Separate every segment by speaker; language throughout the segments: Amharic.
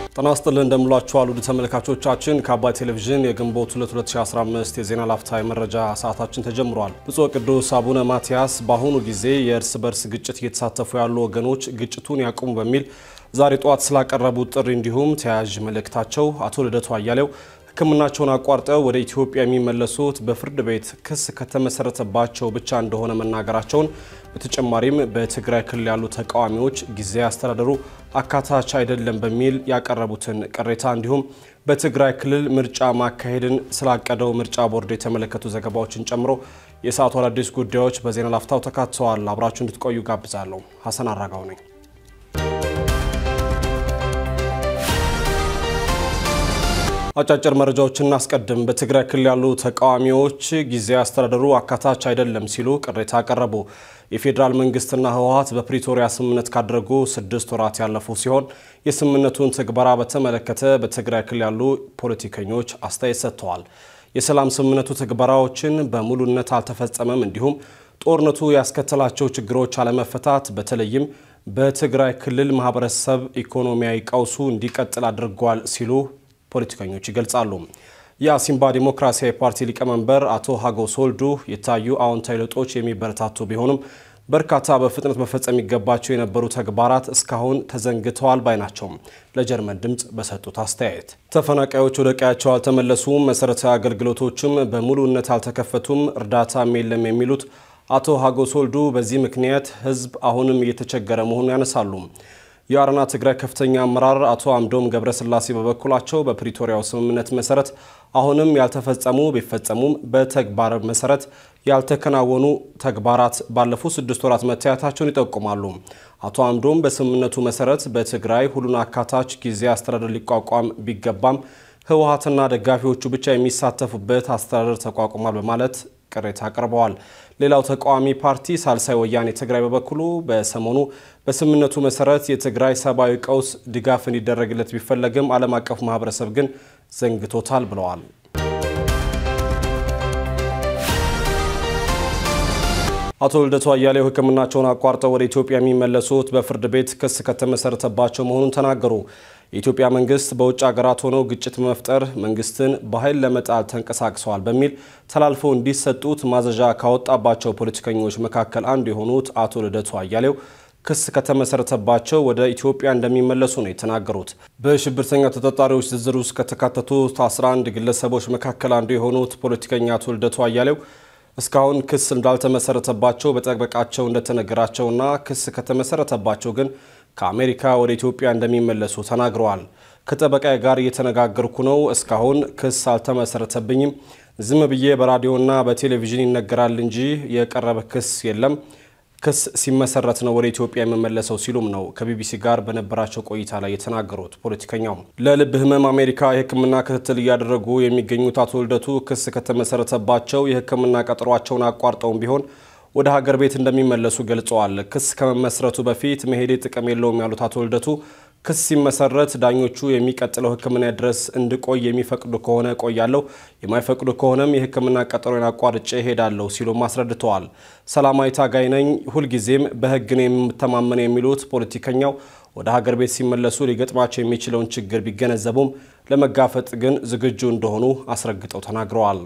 Speaker 1: ጤና ይስጥልን እንደምላችኋል ውድ ተመልካቾቻችን ከአባይ ቴሌቪዥን የግንቦት 2 2015 የዜና ላፍታ የመረጃ ሰዓታችን ተጀምሯል። ብፁዕ ቅዱስ አቡነ ማትያስ በአሁኑ ጊዜ የእርስ በርስ ግጭት እየተሳተፉ ያሉ ወገኖች ግጭቱን ያቁሙ በሚል ዛሬ ጠዋት ስላቀረቡት ጥሪ እንዲሁም ተያያዥ መልእክታቸው አቶ ልደቱ አያሌው ሕክምናቸውን አቋርጠው ወደ ኢትዮጵያ የሚመለሱት በፍርድ ቤት ክስ ከተመሰረተባቸው ብቻ እንደሆነ መናገራቸውን በተጨማሪም በትግራይ ክልል ያሉ ተቃዋሚዎች ጊዜያዊ አስተዳደሩ አካታች አይደለም በሚል ያቀረቡትን ቅሬታ እንዲሁም በትግራይ ክልል ምርጫ ማካሄድን ስላቀደው ምርጫ ቦርድ የተመለከቱ ዘገባዎችን ጨምሮ የሰዓቱ አዳዲስ ጉዳዮች በዜና ላፍታው ተካተዋል። አብራችሁ እንድትቆዩ ጋብዛለሁ። ሀሰን አራጋው ነኝ። አጫጭር መረጃዎችን እናስቀድም። በትግራይ ክልል ያሉ ተቃዋሚዎች ጊዜያዊ አስተዳደሩ አካታች አይደለም ሲሉ ቅሬታ አቀረቡ። የፌዴራል መንግስትና ህወሀት በፕሪቶሪያ ስምምነት ካደረጉ ስድስት ወራት ያለፉ ሲሆን የስምምነቱን ትግበራ በተመለከተ በትግራይ ክልል ያሉ ፖለቲከኞች አስተያየት ሰጥተዋል። የሰላም ስምምነቱ ትግበራዎችን በሙሉነት አልተፈጸመም፣ እንዲሁም ጦርነቱ ያስከተላቸው ችግሮች አለመፈታት በተለይም በትግራይ ክልል ማህበረሰብ ኢኮኖሚያዊ ቀውሱ እንዲቀጥል አድርጓል ሲሉ ፖለቲከኞች ይገልጻሉ። የአሲምባ ዲሞክራሲያዊ ፓርቲ ሊቀመንበር አቶ ሀጎስ ወልዱ የታዩ አዎንታዊ ለውጦች የሚበረታቱ ቢሆንም በርካታ በፍጥነት መፈጸም የሚገባቸው የነበሩ ተግባራት እስካሁን ተዘንግተዋል ባይ ናቸው። ለጀርመን ድምፅ በሰጡት አስተያየት ተፈናቃዮች ወደ ቀያቸው አልተመለሱም፣ መሰረታዊ አገልግሎቶችም በሙሉነት አልተከፈቱም፣ እርዳታም የለም የሚሉት አቶ ሀጎስ ወልዱ በዚህ ምክንያት ህዝብ አሁንም እየተቸገረ መሆኑን ያነሳሉ። የአረና ትግራይ ከፍተኛ አመራር አቶ አምዶም ገብረስላሴ በበኩላቸው በፕሪቶሪያው ስምምነት መሰረት አሁንም ያልተፈጸሙ ቢፈጸሙም በተግባር መሰረት ያልተከናወኑ ተግባራት ባለፉት ስድስት ወራት መታየታቸውን ይጠቁማሉ። አቶ አምዶም በስምምነቱ መሰረት በትግራይ ሁሉን አካታች ጊዜ አስተዳደር ሊቋቋም ቢገባም ህወሀትና ደጋፊዎቹ ብቻ የሚሳተፉበት አስተዳደር ተቋቁሟል በማለት ቅሬታ አቅርበዋል። ሌላው ተቃዋሚ ፓርቲ ሳልሳይ ወያኔ ትግራይ በበኩሉ በሰሞኑ በስምምነቱ መሰረት የትግራይ ሰብአዊ ቀውስ ድጋፍ እንዲደረግለት ቢፈለግም ዓለም አቀፉ ማህበረሰብ ግን ዘንግቶታል ብለዋል። አቶ ልደቱ አያሌው ሕክምናቸውን አቋርጠው ወደ ኢትዮጵያ የሚመለሱት በፍርድ ቤት ክስ ከተመሰረተባቸው መሆኑን ተናገሩ። የኢትዮጵያ መንግስት በውጭ ሀገራት ሆነው ግጭት መፍጠር መንግስትን በኃይል ለመጣል ተንቀሳቅሰዋል በሚል ተላልፈው እንዲሰጡት ማዘዣ ካወጣባቸው ፖለቲከኞች መካከል አንዱ የሆኑት አቶ ልደቱ አያሌው ክስ ከተመሰረተባቸው ወደ ኢትዮጵያ እንደሚመለሱ ነው የተናገሩት። በሽብርተኛ ተጠርጣሪዎች ዝርዝር ውስጥ ከተካተቱት 11 ግለሰቦች መካከል አንዱ የሆኑት ፖለቲከኛ አቶ ልደቱ አያሌው እስካሁን ክስ እንዳልተመሰረተባቸው በጠበቃቸው እንደተነገራቸውና ክስ ከተመሰረተባቸው ግን ከአሜሪካ ወደ ኢትዮጵያ እንደሚመለሱ ተናግረዋል። ከጠበቃዬ ጋር እየተነጋገርኩ ነው። እስካሁን ክስ አልተመሰረተብኝም። ዝም ብዬ በራዲዮና በቴሌቪዥን ይነገራል እንጂ የቀረበ ክስ የለም። ክስ ሲመሰረት ነው ወደ ኢትዮጵያ የምመለሰው ሲሉም ነው ከቢቢሲ ጋር በነበራቸው ቆይታ ላይ የተናገሩት። ፖለቲከኛው ለልብ ሕመም አሜሪካ የሕክምና ክትትል እያደረጉ የሚገኙት አቶ ልደቱ ክስ ከተመሰረተባቸው የሕክምና ቀጠሯቸውን አቋርጠውም ቢሆን ወደ ሀገር ቤት እንደሚመለሱ ገልጸዋል። ክስ ከመመስረቱ በፊት መሄዴ ጥቅም የለውም ያሉት አቶ ልደቱ ክስ ሲመሰረት ዳኞቹ የሚቀጥለው ሕክምና ድረስ እንድቆይ የሚፈቅዱ ከሆነ ቆያለሁ፣ የማይፈቅዱ ከሆነም የሕክምና ቀጠሮን አቋርጬ እሄዳለሁ ሲሉም አስረድተዋል። ሰላማዊ ታጋይ ነኝ፣ ሁልጊዜም በሕግ ነው የምተማመን የሚሉት ፖለቲከኛው ወደ ሀገር ቤት ሲመለሱ ሊገጥማቸው የሚችለውን ችግር ቢገነዘቡም ለመጋፈጥ ግን ዝግጁ እንደሆኑ አስረግጠው ተናግረዋል።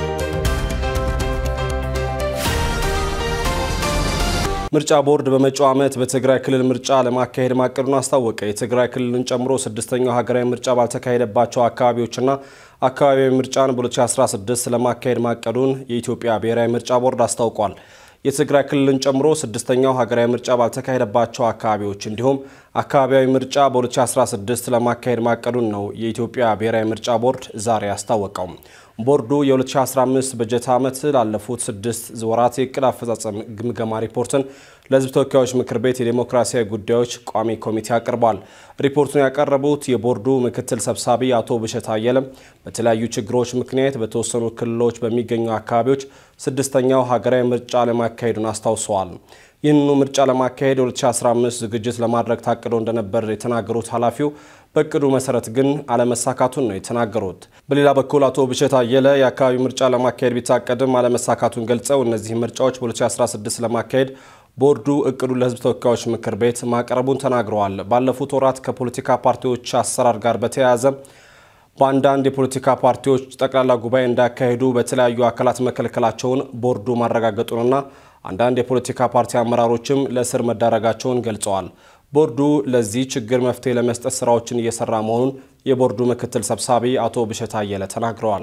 Speaker 1: ምርጫ ቦርድ በመጪው ዓመት በትግራይ ክልል ምርጫ ለማካሄድ ማቀዱን አስታወቀ። የትግራይ ክልልን ጨምሮ ስድስተኛው ሀገራዊ ምርጫ ባልተካሄደባቸው አካባቢዎችና አካባቢያዊ ምርጫን በ2016 ለማካሄድ ማቀዱን የኢትዮጵያ ብሔራዊ ምርጫ ቦርድ አስታውቋል። የትግራይ ክልልን ጨምሮ ስድስተኛው ሀገራዊ ምርጫ ባልተካሄደባቸው አካባቢዎች እንዲሁም አካባቢያዊ ምርጫ በ2016 ለማካሄድ ማቀዱን ነው የኢትዮጵያ ብሔራዊ ምርጫ ቦርድ ዛሬ አስታወቀው። ቦርዱ የ2015 በጀት ዓመት ላለፉት ስድስት ወራት የእቅድ አፈጻጸም ግምገማ ሪፖርትን ለሕዝብ ተወካዮች ምክር ቤት የዴሞክራሲያዊ ጉዳዮች ቋሚ ኮሚቴ አቅርቧል። ሪፖርቱን ያቀረቡት የቦርዱ ምክትል ሰብሳቢ አቶ ብሸት አየለም በተለያዩ ችግሮች ምክንያት በተወሰኑ ክልሎች በሚገኙ አካባቢዎች ስድስተኛው ሀገራዊ ምርጫ ለማካሄዱን አስታውሰዋል። ይህንኑ ምርጫ ለማካሄድ 2015 ዝግጅት ለማድረግ ታቅዶ እንደነበር የተናገሩት ኃላፊው በእቅዱ መሰረት ግን አለመሳካቱን ነው የተናገሩት። በሌላ በኩል አቶ ብሸት አየለ የአካባቢ ምርጫ ለማካሄድ ቢታቀድም አለመሳካቱን ገልጸው እነዚህ ምርጫዎች በ2016 ለማካሄድ ቦርዱ እቅዱን ለሕዝብ ተወካዮች ምክር ቤት ማቅረቡን ተናግረዋል። ባለፉት ወራት ከፖለቲካ ፓርቲዎች አሰራር ጋር በተያያዘ በአንዳንድ የፖለቲካ ፓርቲዎች ጠቅላላ ጉባኤ እንዳያካሂዱ በተለያዩ አካላት መከልከላቸውን ቦርዱ ማረጋገጡንና አንዳንድ የፖለቲካ ፓርቲ አመራሮችም ለእስር መዳረጋቸውን ገልጸዋል። ቦርዱ ለዚህ ችግር መፍትሄ ለመስጠት ስራዎችን እየሰራ መሆኑን የቦርዱ ምክትል ሰብሳቢ አቶ ብሸት አየለ ተናግረዋል።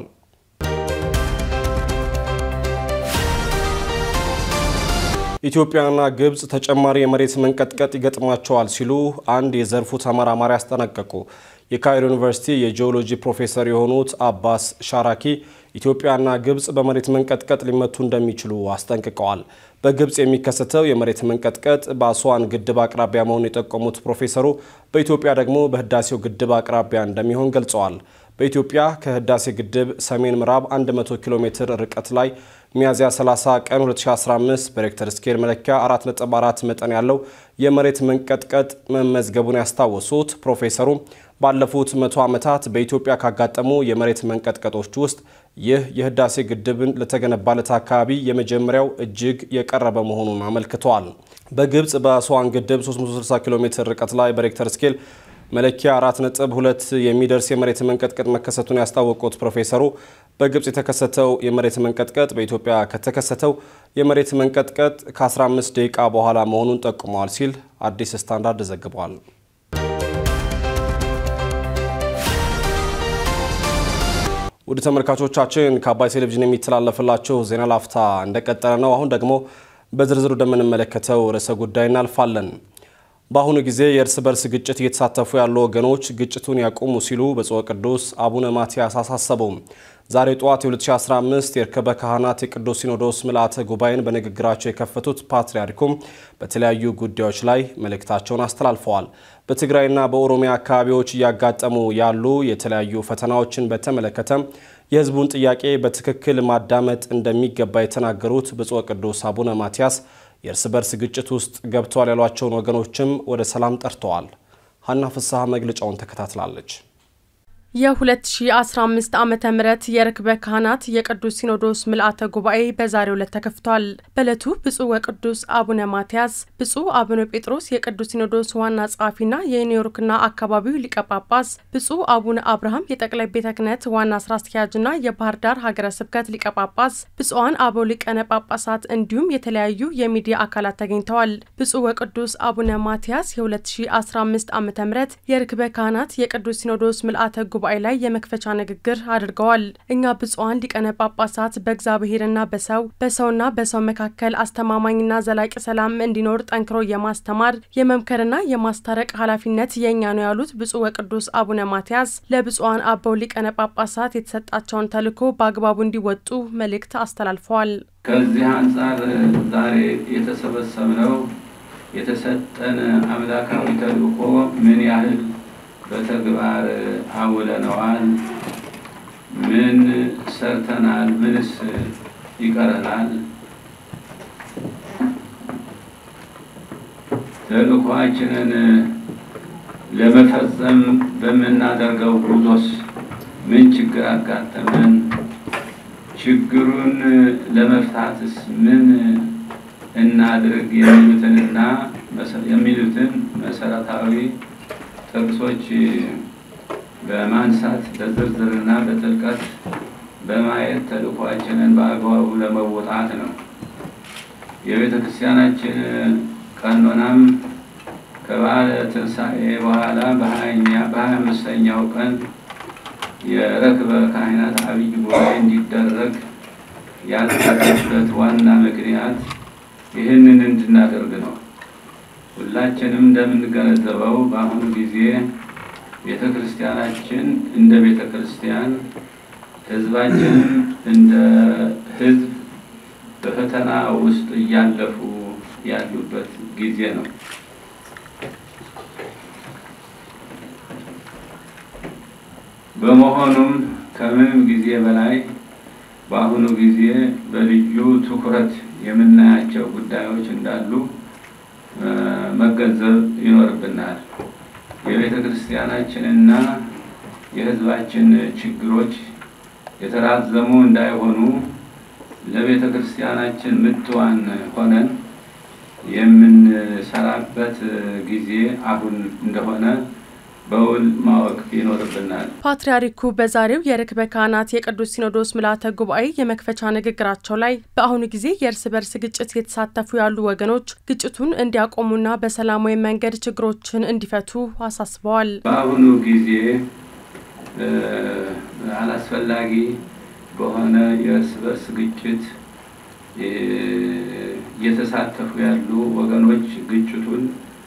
Speaker 1: ኢትዮጵያና ግብጽ ተጨማሪ የመሬት መንቀጥቀጥ ይገጥማቸዋል ሲሉ አንድ የዘርፉ ተመራማሪ አስጠነቀቁ። የካይሮ ዩኒቨርሲቲ የጂኦሎጂ ፕሮፌሰር የሆኑት አባስ ሻራኪ ኢትዮጵያና ግብጽ በመሬት መንቀጥቀጥ ሊመቱ እንደሚችሉ አስጠንቅቀዋል። በግብጽ የሚከሰተው የመሬት መንቀጥቀጥ በአስዋን ግድብ አቅራቢያ መሆኑን የጠቆሙት ፕሮፌሰሩ በኢትዮጵያ ደግሞ በህዳሴው ግድብ አቅራቢያ እንደሚሆን ገልጸዋል። በኢትዮጵያ ከህዳሴ ግድብ ሰሜን ምዕራብ 100 ኪሎ ሜትር ርቀት ላይ ሚያዝያ 30 ቀን 2015 በሬክተር ስኬል መለኪያ 4.4 መጠን ያለው የመሬት መንቀጥቀጥ መመዝገቡን ያስታወሱት ፕሮፌሰሩ ባለፉት መቶ ዓመታት በኢትዮጵያ ካጋጠሙ የመሬት መንቀጥቀጦች ውስጥ ይህ የህዳሴ ግድብን ለተገነባለት አካባቢ የመጀመሪያው እጅግ የቀረበ መሆኑን አመልክተዋል። በግብጽ በአስዋን ግድብ 360 ኪሎ ሜትር ርቀት ላይ በሬክተር ስኬል መለኪያ 4.2 የሚደርስ የመሬት መንቀጥቀጥ መከሰቱን ያስታወቁት ፕሮፌሰሩ በግብጽ የተከሰተው የመሬት መንቀጥቀጥ በኢትዮጵያ ከተከሰተው የመሬት መንቀጥቀጥ ከ15 ደቂቃ በኋላ መሆኑን ጠቁመዋል ሲል አዲስ ስታንዳርድ ዘግቧል። ውድ ተመልካቾቻችን ከአባይ ቴሌቪዥን የሚተላለፍላችሁ ዜና ላፍታ እንደቀጠለ ነው። አሁን ደግሞ በዝርዝር ወደምንመለከተው ርዕሰ ጉዳይ እናልፋለን። በአሁኑ ጊዜ የእርስ በርስ ግጭት እየተሳተፉ ያሉ ወገኖች ግጭቱን ያቁሙ ሲሉ ብፁዕ ቅዱስ አቡነ ማትያስ አሳሰቡ። ዛሬ ጠዋት የ2015 የርክበ ካህናት የቅዱስ ሲኖዶስ ምልአተ ጉባኤን በንግግራቸው የከፈቱት ፓትርያርኩም በተለያዩ ጉዳዮች ላይ መልእክታቸውን አስተላልፈዋል። በትግራይና በኦሮሚያ አካባቢዎች እያጋጠሙ ያሉ የተለያዩ ፈተናዎችን በተመለከተ የሕዝቡን ጥያቄ በትክክል ማዳመጥ እንደሚገባ የተናገሩት ብፁዕ ቅዱስ አቡነ ማትያስ የእርስ በርስ ግጭት ውስጥ ገብተዋል ያሏቸውን ወገኖችም ወደ ሰላም ጠርተዋል። ሀና ፍስሐ መግለጫውን ተከታትላለች።
Speaker 2: የ2015 ዓመተ ምህረት የርክበ ካህናት የቅዱስ ሲኖዶስ ምልአተ ጉባኤ በዛሬው ዕለት ተከፍቷል። በዕለቱ ብፁዕ ወቅዱስ አቡነ ማትያስ፣ ብፁዕ አቡነ ጴጥሮስ የቅዱስ ሲኖዶስ ዋና ጸሐፊና የኒውዮርክና አካባቢው ሊቀ ጳጳስ፣ ብፁዕ አቡነ አብርሃም የጠቅላይ ቤተ ክህነት ዋና ስራ አስኪያጅና የባህር ዳር ሀገረ ስብከት ሊቀ ጳጳስ፣ ብፁዓን አበው ሊቃነ ጳጳሳት እንዲሁም የተለያዩ የሚዲያ አካላት ተገኝተዋል። ብፁዕ ወቅዱስ አቡነ ማትያስ የ2015 ዓመተ ምህረት የርክበ ካህናት የቅዱስ ሲኖዶስ ምልአተ ጉባኤ ጉባኤ ላይ የመክፈቻ ንግግር አድርገዋል። እኛ ብፁዓን ሊቃነ ጳጳሳት በእግዚአብሔርና በሰው በሰውና በሰው መካከል አስተማማኝና ዘላቂ ሰላም እንዲኖር ጠንክሮ የማስተማር የመምከርና የማስታረቅ ኃላፊነት የእኛ ነው ያሉት ብፁዕ ወቅዱስ አቡነ ማትያስ ለብፁዓን አበው ሊቃነ ጳጳሳት የተሰጣቸውን ተልዕኮ በአግባቡ እንዲወጡ መልእክት አስተላልፈዋል።
Speaker 3: ከዚህ አንጻር ዛሬ የተሰበሰብነው የተሰጠን አምላካዊ ተልዕኮ ምን ያህል በተግባር አውለነዋል? ምን ሰርተናል? ምንስ ይቀረናል? ተልዕኳችንን ለመፈጸም በምናደርገው ጉዞስ ምን ችግር አጋጠመን? ችግሩን ለመፍታትስ ምን እናድርግ? የሚሉትንና የሚሉትን መሰረታዊ ጥቅሶች በማንሳት በዝርዝርና በጥልቀት በማየት ተልዕኳችንን በአግባቡ ለመወጣት ነው። የቤተ ክርስቲያናችን ቀኖናም ከበዓለ ትንሣኤ በኋላ በሀያኛ በሀያ አምስተኛው ቀን የርክበ ካህናት አብይ ጉባኤ እንዲደረግ ያልተደረገበት ዋና ምክንያት ይህንን እንድናደርግ ነው። ሁላችንም እንደምንገነዘበው በአሁኑ ጊዜ ቤተ ክርስቲያናችን እንደ ቤተ ክርስቲያን፣ ሕዝባችንም እንደ ሕዝብ በፈተና ውስጥ እያለፉ ያሉበት ጊዜ ነው። በመሆኑም ከምንም ጊዜ በላይ በአሁኑ ጊዜ በልዩ ትኩረት የምናያቸው ጉዳዮች እንዳሉ መገንዘብ ይኖርብናል። የቤተ ክርስቲያናችንና የሕዝባችን ችግሮች የተራዘሙ እንዳይሆኑ ለቤተ ክርስቲያናችን ምትዋን ሆነን የምንሰራበት ጊዜ አሁን እንደሆነ በውል ማወቅ ይኖርብናል።
Speaker 2: ፓትርያርኩ በዛሬው የርክበ ካህናት የቅዱስ ሲኖዶስ ምልዓተ ጉባኤ የመክፈቻ ንግግራቸው ላይ በአሁኑ ጊዜ የእርስ በርስ ግጭት የተሳተፉ ያሉ ወገኖች ግጭቱን እንዲያቆሙና በሰላማዊ መንገድ ችግሮችን እንዲፈቱ አሳስበዋል።
Speaker 3: በአሁኑ ጊዜ አላስፈላጊ በሆነ የእርስ በርስ ግጭት እየተሳተፉ ያሉ ወገኖች ግጭቱን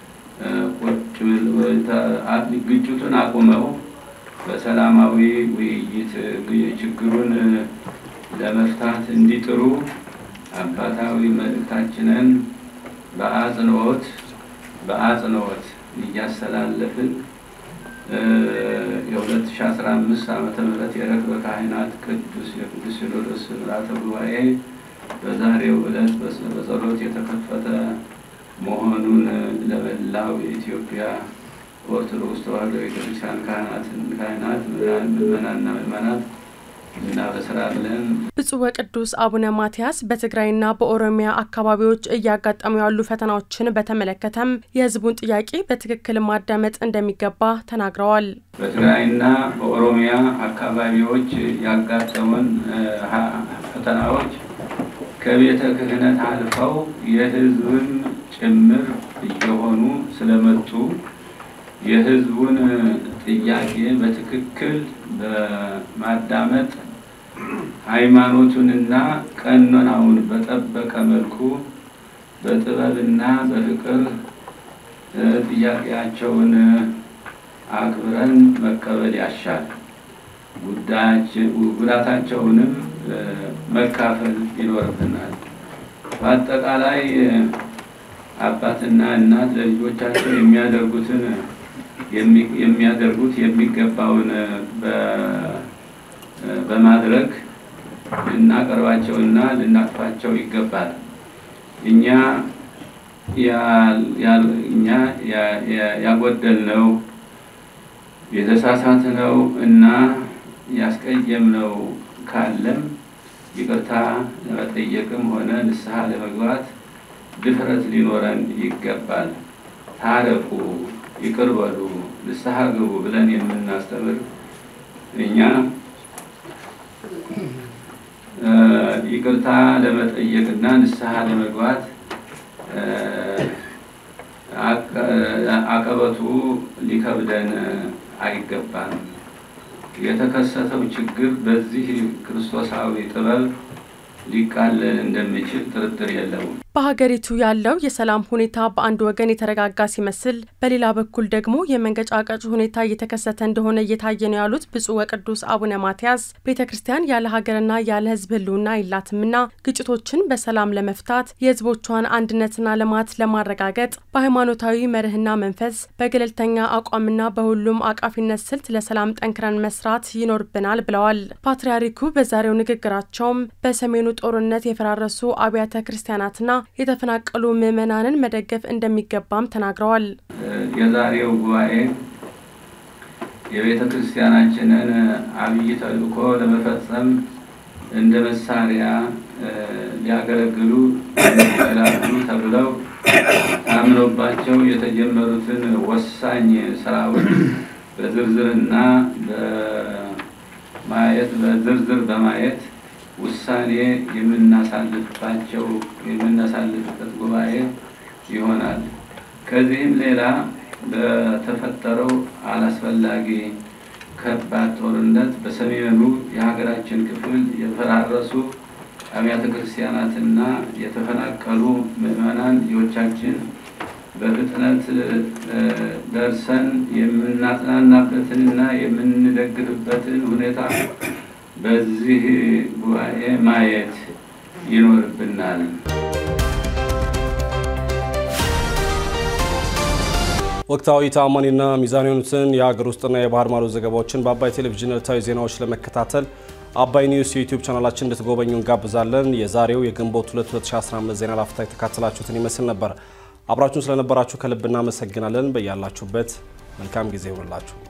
Speaker 3: ግጭቱን አቁመው በሰላማዊ ውይይት ችግሩን ለመፍታት እንዲጥሩ አባታዊ መልእክታችንን በአጽንኦት በአጽንኦት እያስተላለፍን የ2015 ዓመተ ምህረት የርክበ ካህናት ቅዱስ የቅዱስ ሲኖዶስ ምልዓተ ጉባኤ በዛሬው ዕለት በጸሎት የተከፈተ መሆኑን ለመላው የኢትዮጵያ ኦርቶዶክስ ተዋሕዶ ቤተክርስቲያን ካህናት፣ ምዕመናንና ምዕመናት እናበስራለን።
Speaker 2: ብፁዕ ወቅዱስ አቡነ ማትያስ በትግራይና በኦሮሚያ አካባቢዎች እያጋጠሙ ያሉ ፈተናዎችን በተመለከተም የሕዝቡን ጥያቄ በትክክል ማዳመጥ እንደሚገባ ተናግረዋል።
Speaker 3: በትግራይና በኦሮሚያ አካባቢዎች ያጋጠሙን ፈተናዎች ከቤተ ክህነት አልፈው የሕዝብም ጭምር እየሆኑ ስለመጡ የሕዝቡን ጥያቄ በትክክል በማዳመጥ ሃይማኖቱንና ቀኖናውን በጠበቀ መልኩ በጥበብና በፍቅር ጥያቄያቸውን አክብረን መቀበል ያሻል። ጉዳታቸውንም መካፈል ይኖርብናል። በአጠቃላይ አባትና እናት ለልጆቻቸው የሚያደርጉትን የሚያደርጉት የሚገባውን በማድረግ ልናቀርባቸውና ልናቅፋቸው ይገባል። እኛ እኛ ያጎደልነው የተሳሳትነው እና ያስቀየምነው ካለም ይቅርታ ለመጠየቅም ሆነ ንስሐ ለመግባት ድፍረት ሊኖረን ይገባል። ታረቁ፣ ይቅር በሉ፣ ንስሐ ግቡ ብለን የምናስተምር እኛ ይቅርታ ለመጠየቅና ንስሐ ለመግባት አቀበቱ ሊከብደን አይገባም። የተከሰተው ችግር በዚህ ክርስቶሳዊ ጥበብ ሊቃለል እንደሚችል ጥርጥር የለውም።
Speaker 2: በሀገሪቱ ያለው የሰላም ሁኔታ በአንድ ወገን የተረጋጋ ሲመስል፣ በሌላ በኩል ደግሞ የመንገጫቀጭ ሁኔታ እየተከሰተ እንደሆነ እየታየ ነው ያሉት ብፁዕ ወቅዱስ አቡነ ማትያስ ቤተ ክርስቲያን ያለ ሀገርና ያለ ሕዝብ ሕልውና የላትምና ግጭቶችን በሰላም ለመፍታት የሕዝቦቿን አንድነትና ልማት ለማረጋገጥ በሃይማኖታዊ መርህና መንፈስ በገለልተኛ አቋምና በሁሉም አቃፊነት ስልት ለሰላም ጠንክረን መስራት ይኖርብናል ብለዋል። ፓትርያርኩ በዛሬው ንግግራቸውም በሰሜኑ ጦርነት የፈራረሱ አብያተ ክርስቲያናትና የተፈናቀሉ ምዕመናንን መደገፍ እንደሚገባም ተናግረዋል።
Speaker 3: የዛሬው ጉባኤ የቤተ ክርስቲያናችንን አብይ ተልእኮ ለመፈጸም እንደ መሳሪያ ሊያገለግሉ ይችላሉ ተብለው ታምኖባቸው የተጀመሩትን ወሳኝ ስራዎች በዝርዝርና በማየት በዝርዝር በማየት ውሳኔ የምናሳልፍባቸው የምናሳልፍበት ጉባኤ ይሆናል። ከዚህም ሌላ በተፈጠረው አላስፈላጊ ከባድ ጦርነት በሰሜኑ የሀገራችን ክፍል የፈራረሱ አብያተ ክርስቲያናትና የተፈናቀሉ ምዕመናን ልጆቻችን በፍጥነት ደርሰን የምናጽናናበትንና የምንደግፍበትን ሁኔታ በዚህ ጉባኤ ማየት ይኖርብናል።
Speaker 1: ወቅታዊ ተአማኒና ሚዛን የሆኑትን የሀገር ውስጥና የባህር ማዶ ዘገባዎችን በአባይ ቴሌቪዥን ዕለታዊ ዜናዎች ለመከታተል አባይ ኒውስ የዩቲዩብ ቻናላችን እንድትጎበኙ እንጋብዛለን። የዛሬው የግንቦት 2 2015 ዜና ላፍታ የተካተላችሁትን ይመስል ነበር። አብራችሁን ስለነበራችሁ ከልብ እናመሰግናለን። በያላችሁበት መልካም ጊዜ ይሆንላችሁ።